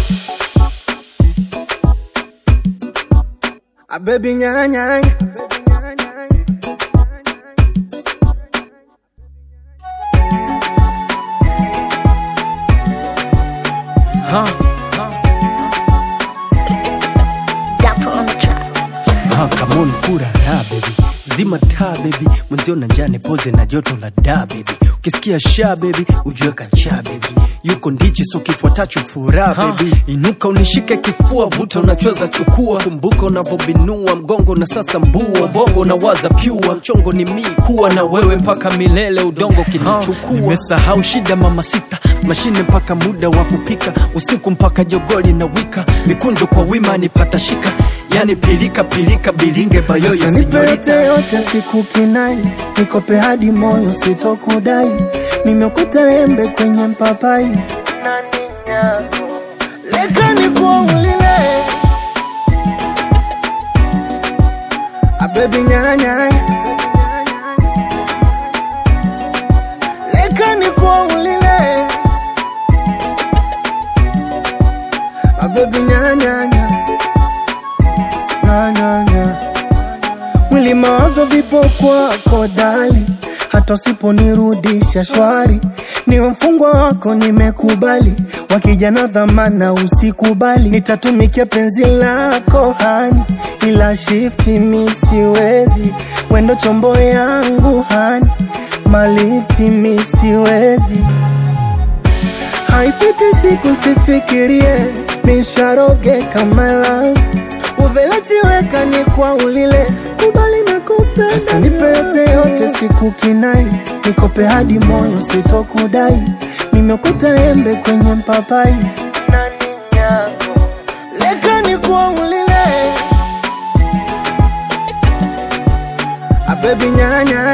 A baby nyanya. Dapper on the track. Ah, come on, kura raha baby, zima taa baby, mwenzio na njane poze na joto la da baby, ukisikia sha baby, ujue kacha baby, yuko ndichi so kifuatacho furaha baby, inuka unishike kifua, vuta unachoza chukua, kumbuka unavyobinua mgongo na sasa mbua, bongo na waza pyua, mchongo ni mii kuwa na wewe mpaka milele, udongo kinichukua, nimesahau shida mama sita mashine mpaka muda wa kupika usiku mpaka jogoli na wika mikunjo kwa wima nipata shika yani pilika pilika bilinge bayoyo Sasa nipe yote sinyorita yote siku kinai, nikope hadi moyo sitokudai. Nimekuta embe kwenye mpapai na ninyako leka nikuulile a baby nyanya leka nikuulile a baby nyanya nyanya mwili mawazo vipo kwako dali, hata usiponirudisha shwari, ni mfungwa wako nimekubali, wakija na dhamana usikubali, nitatumikia penzi lako hani, ila shifti mi siwezi, wendo chombo yangu hani, malifti mi siwezi haipiti siku sifikirie nisharoge kama love uvelachiweka ni kwa ulile kubali na kupenda nipe yote yote siku kinai nikope hadi moyo sitokudai nimekuta embe kwenye mpapai na ninyako leka ni kwa ulile a baby nyanya